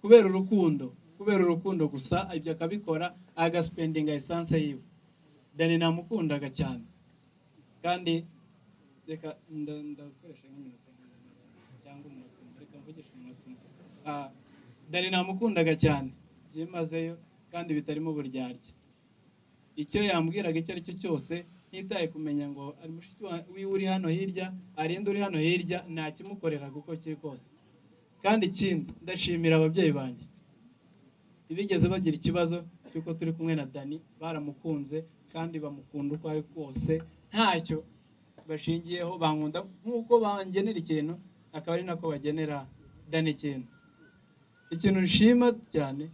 kubera urukundo kubera urukundo gusa ibyo akabikora agasipendinga esanse yiwe dani namukundaga cyane kandi reka nda- ndakoresha nk'iminota cyangwa umunota umwe, reka mvugishe umunota umwe Ah, dani namukundaga cyane byimazeyo kandi bitarimo uburyarya icyo yambwiraga icyo ari cyo cyose ntitaye kumenya ngo ari mushiki wa- wiwe uri hano hirya arinde uri hano hirya nta kimukorera kuko kiri kose kandi ikindi ndashimira ababyeyi banjye ntibigeze bagira ikibazo cy'uko turi kumwe na dani baramukunze kandi bamukunda uko ari kose ntacyo bashingiyeho bankunda nk'uko bangenera ikintu akaba ari nako bagenera dani ikintu ikintu nshima cyane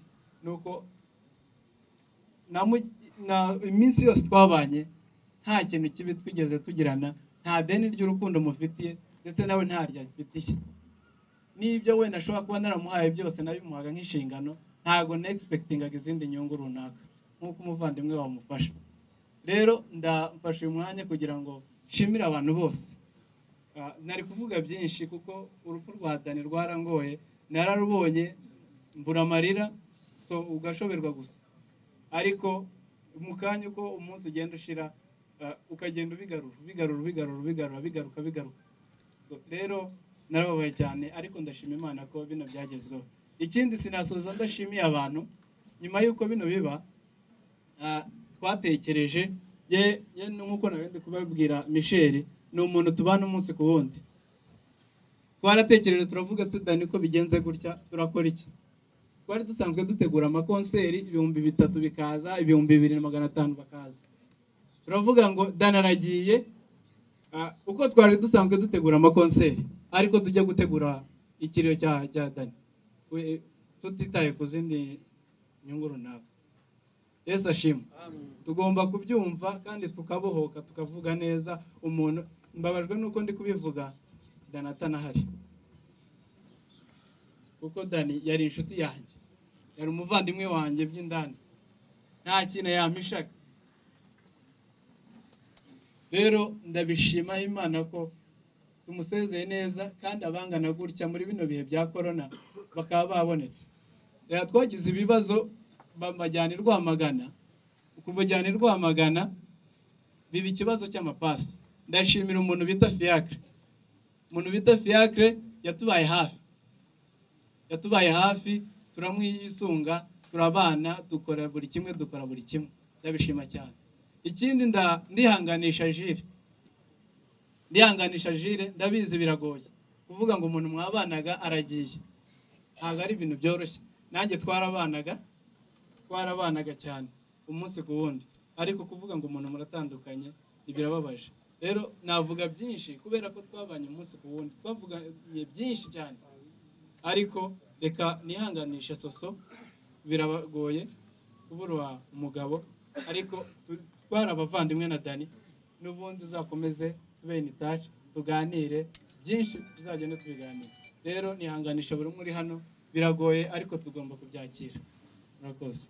ni uko namu- na- iminsi yose twabanye nta kintu kibi twigeze tugirana nta deni ry'urukundo mufitiye ndetse nawe ntaryo amfitiye n'ibyo wenda ashobora kuba naramuhaye byose nabimuhaga nk'inshingano ntabwo negispektingaga izindi nyungu runaka nk'uko umuvandimwe wamufasha rero ndafashe uyu mwanya kugira ngo nshimire abantu bose Ah, nari kuvuga byinshi kuko urupfu rwa dani rwarangoye nararubonye mbura amarira so ugashoberwa gusa ariko mu kanya uko umunsi ugenda ushira eh, ukagenda ubigarura ubigarura ubigarura ubigarura bigaruka bigaruka So, rero narababaye cyane ariko ndashima imana ko bino byagezweho ikindi sinasoza ndashimiye abantu nyuma y'uko bino biba ah, twatekereje ye ye nk'uko nawe ndi kubabwira michel ni umuntu tubana umunsi ku wundi twaratekereje turavuga se dani ko bigenze gutya turakora iki twari dusanzwe dutegura amakonseri ibihumbi bitatu bikaza ibihumbi bibiri na magana atanu bakaza turavuga ngo dani aragiye ah, uko twari dusanzwe dutegura amakonseri ariko tujya gutegura ikiriyo cya cya dani We- tutitaye ku zindi nyungu runaka yesu ashimwe tugomba kubyumva kandi tukabohoka tukavuga neza umuntu mbabajwe nuko ndi kubivuga dani atanahari kuko dani yari inshuti yanjye yari umuvandimwe wanjye by'indani nta kintu yampishaga rero ndabishima imana ko tumusezeye neza kandi abangana gutya muri bino bihe bya korona bakaba babonetse rero twagize ibibazo bamajyana i rwamagana kumujyana i rwamagana biba ikibazo cy'amapasi ndashimira umuntu bita fiyakire umuntu bita fiyakire yatubaye hafi yatubaye hafi turamwisunga turabana dukora buri kimwe dukora buri kimwe ndabishima cyane ikindi nda- ndihanganisha jire ndihanganisha jire ndabizi biragoye kuvuga ngo umuntu mwabanaga aragiye ntabwo ari ibintu byoroshye nanjye twarabanaga twarabanaga cyane umunsi ku wundi ariko kuvuga ngo umuntu muratandukanye ntibirababaje rero navuga byinshi kubera ko twabanye umunsi ku wundi twavuganye byinshi cyane ariko reka nihanganishe soso birabagoye kubura umugabo ariko tu- twari abavandimwe na dani n'ubundi uzakomeze tubene itaci tuganire byinshi tuzagenda tubiganira rero nihanganisha buri umwe uri hano biragoye ariko tugomba kubyakira murakoze